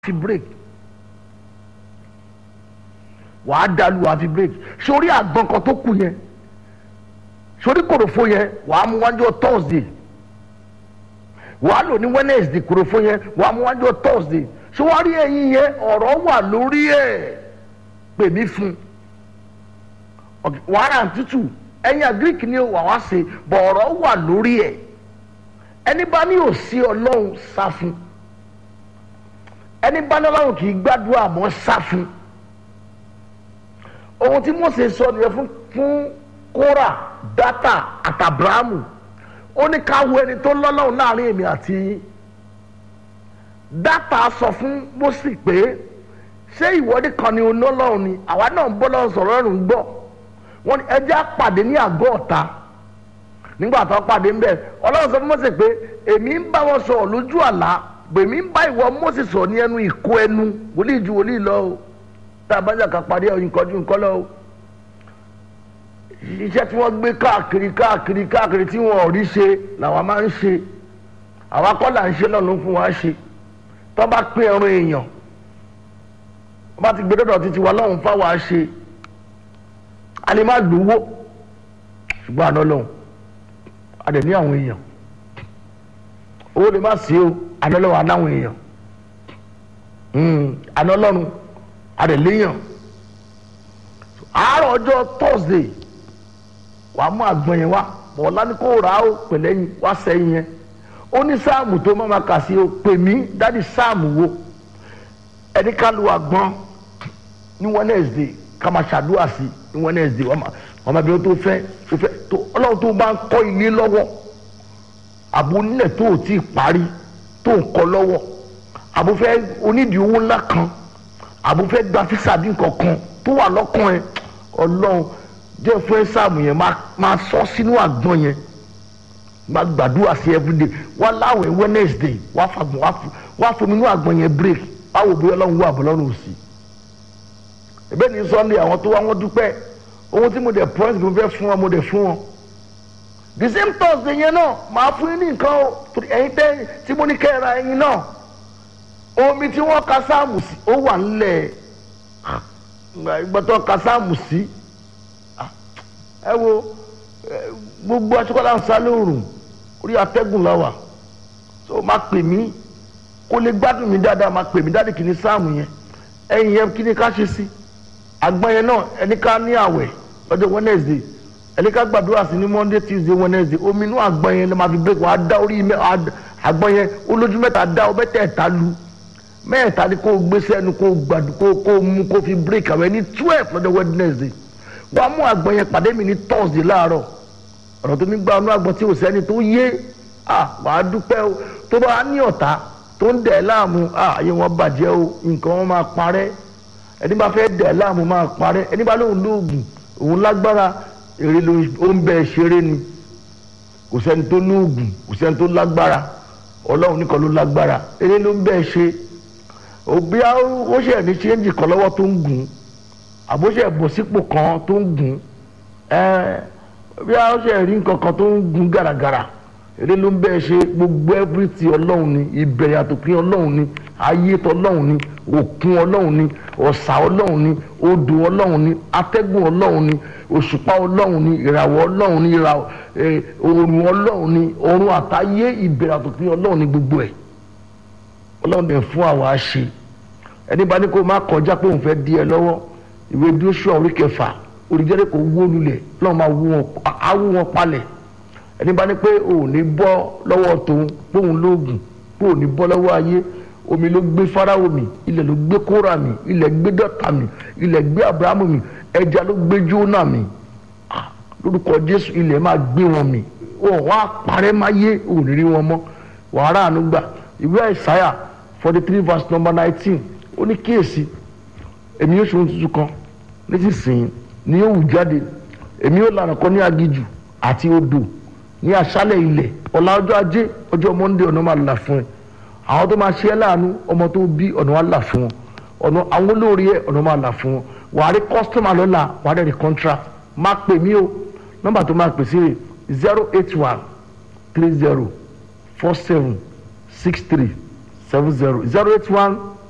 fi break wàá dalu wàá fi break sórí àgbọn kan tó kù yẹn sórí kòròfo yẹn wàá mú wájú thursday wàá lò ní wednesday kòròfo yẹn wàá mú wájú thursday sọwárí ẹyin yẹn ọ̀rọ̀ wà lórí ẹ̀ pè mí fún wàhálà tútù ẹyin agric ni wà wá ṣe bọ̀ ọ̀rọ̀ wà lórí ẹ̀ ẹni bá ní òsì ọlọ́run sá fún ẹni bá ní ọlọ́run kì í gbàdúrà mọ́ sá fún ohun tí Mósè sọ nìyẹn fún fún kóra dátà àtàbíráàmù ó ní ká wo ẹni tó lọ́lọ́run láàrin èmi àti yín dátà sọ fún Mósè pé ṣé ìwọ́de kan ni olólọ́run ni àwa náà ń bọ́ lọ́run sọ̀rọ̀ ọ̀run gbọ́ wọ́n ní ẹjẹ́ àpàdé ní àgọ́ ọ̀tá nígbà tó pàdé ń bẹ̀ ọlọ́run sọ fún Mósè pé èmi ń bá wọn sọ̀rọ̀ lójú àlá bèmí ń bá ìwọ Mósè sọ̀rọ̀ ní ẹnu ìkó ẹnu wòlíì ju wòlíì lọ o tá a bá jà ká parí ọyìn kọjú nǹkan lọ o iṣẹ́ tí wọ́n gbé káàkiri káàkiri káàkiri tí wọ́n ò rí ṣe làwa máa ń ṣe àwa kọ́ là ń ṣe lọ́nà fún wa ṣe tó bá pín ẹran èèyàn wọ́n bá ti gbé dọ́dọ̀ títí wa lọ́hùn fáwa ṣe a lè má lówó ṣùgbọ́n àná lọ́hùn a dẹ̀ ní àwọn èèyàn owó lè má sí o àná lọ́hùn anáwọn èèyàn àná lọ́run a dẹ̀ léèyàn àárọ̀ ọjọ́ Thursday wàá mú àgbọn yẹn wá bọ̀ọ̀lá ní kó rà á ó pẹ̀lẹ́yìn wá sẹ́yìn yẹn ó ní sáàmù tó máa kà sí o pè mí dádì sáàmù wo ẹni ká lu àgbọn ní Wednesday ká máa ṣàdúrà sí ní Wednesday wọ́n máa bí wọ́n tó fẹ́ tó fẹ́ tó ọlọ́run tó bá ń kọ́ ilé lọ́wọ́ àbò nílẹ̀ tó ò tí ì parí tó ń kọ́ lọ́wọ́ àbò fẹ́ onídìí owó ńlá kan àbò fẹ́ gba físà bí nǹkan kan tó wà lọ́kàn ẹ̀ ọlọ́run jẹ́ fún ẹ sáàmù yẹn máa sọ sínú àgbọn yẹn máa gbàdúrà sí everyday wá láwẹ̀ Wednesday wá fagbọn wá fún mi inú àgbọn yẹn break báwo bóyá ọlọ́run wà bọ́ lọ́rùn sí ẹ̀bẹ́ ní Sunday àwọn tó wá wọ́n dúpẹ́ ohun tí mo dẹ̀ promise mo fẹ́ fún wọn mo dẹ̀ fún wọn the same Thursday yẹn náà màá fún yín ní nǹkan o ẹ̀yin tẹ́ tí mo ní kẹ́ ẹ ra ẹyin náà omi tí wọ́n ka sáàmù sí ó wà nílẹ̀ ìgbàtọ̀ ka sáàmù sí ẹ wo gbogbo atukọ̀lá ń sá lóòrùn orí atẹ́gùn la wà so máa pè mí kó lè gbádùn mi dáadáa máa pè mí dáadáa kì ní sáàmù yẹn ẹ̀yin yẹn kí ni ká ṣe sí àgbọn yẹn náà ẹni ká ní àwẹ̀ lọ́jọ́ Wednesday ẹni ká gbàdúrà sí ní Monday Tuesday Wednesday omi inú àgbọn yẹn ló máa fi break wàá dá orí àgbọn yẹn olójú mẹ́ta dá ọ mẹ́tẹ̀ẹ̀ta lu mẹ́ẹ̀ta ni kò gbé sẹ́nu kò gbàdú kò kò mú kò fi break àwẹ̀ ní twelve lọ́jọ́ Wednesday wàá mú àgbọn yẹn pàdé mi ní Thursday láàárọ̀ ọ̀rọ̀ tó mi gba ọ̀nà àgbọn tí ò sẹ́ni tó yé wàá dúpẹ́ o tó bá ní ọ̀tá tó ń dẹ̀ láàmú ayé wọn bàjẹ́ o nǹkan wọn máa parẹ́ ẹni bá fẹ́ dẹ̀ láàmú máa parẹ́ ẹni bá lóun lóògùn òun lágbára èrè ló ń bẹ ṣeré ni kò sẹ́ni tó lóògùn kò sẹ́ni tó lágbára ọlọ́run nìkan ló lágbára èrè ló ń bẹ ṣe òbí ó ṣe ní ṣéǹjì kan lọ́wọ́ tó ń gùn àbóṣe bọ̀ sípò kan tó ń gùn bí ó ṣe rí nǹkan kan tó ń gùn gàràgàrà èrè ló ń bẹ ṣe gbogbo everything ọlọ́run ni ìbẹ̀rẹ̀ àtòpin ọlọ́run ni ayé tọlọ́run ni òkun ọlọ́run ni ọ̀sà ọlọ́run ni odò ọlọ́run ni atẹ́gùn ọlọ́run ni òṣùpá ọlọ́run ni ìràwọ̀ ọlọ́run ni òòrùn ọlọ́run ni ọ̀run àtayé ìbẹ̀rẹ̀ àtòpin ọlọ́run ni gbogbo ẹ̀ ọlọ́run dẹ̀ fún àwa ṣe ẹni bá ní kó má kọjá pé òun fẹ́ di ẹ lọ́wọ́ ìwé Jóṣúà orí kẹfà olùjẹ́rẹ́ kò wó lulẹ̀ lọ́wọ́ máa wú wọn palẹ̀ ẹni bá ní pé òun ní bọ́ lọ́wọ́ tòun pé òun lóògùn pé òun ní bọ́ lọ́wọ́ ayé omi ló gbé Fáráò mì ilẹ̀ ló gbé Kórà mì ilẹ̀ gbé Dọ́tà mì ilẹ̀ gbé Abrahamu mì ẹja ló gbé Jónà mì lórúkọ Jésù ilẹ̀ máa gbé wọn mì wọn wá parẹ́ máa yé òun rí wọn mọ́ wàhálà àánú gbà ìwé Àìsáyà forty three verse number nineteen ó ní kíyèsí èmi yóò ṣòro tuntun kan nísinsìnyí ni yóò wù jáde èmi yóò lànà kan ní agijù àti odò ní aṣálẹ̀ ilẹ̀ ọ̀la ọjọ́ ajé ọjọ́ monde ọ̀nà máa là fún ẹ àwọn tó máa ṣe ẹ́ láàánú ọmọ tó bí ọ̀nà wa là fún wọn ọ̀nà àwọn olórí ẹ̀ ọ̀nà máa là fún wọn wàá rí kọ́sítọ́mà lọ́la wàá rẹ̀ rí contract máa pè mí o nọ́mbà tó máa pè sí rè zero eight one three zero four seven six three seven zero zero eight one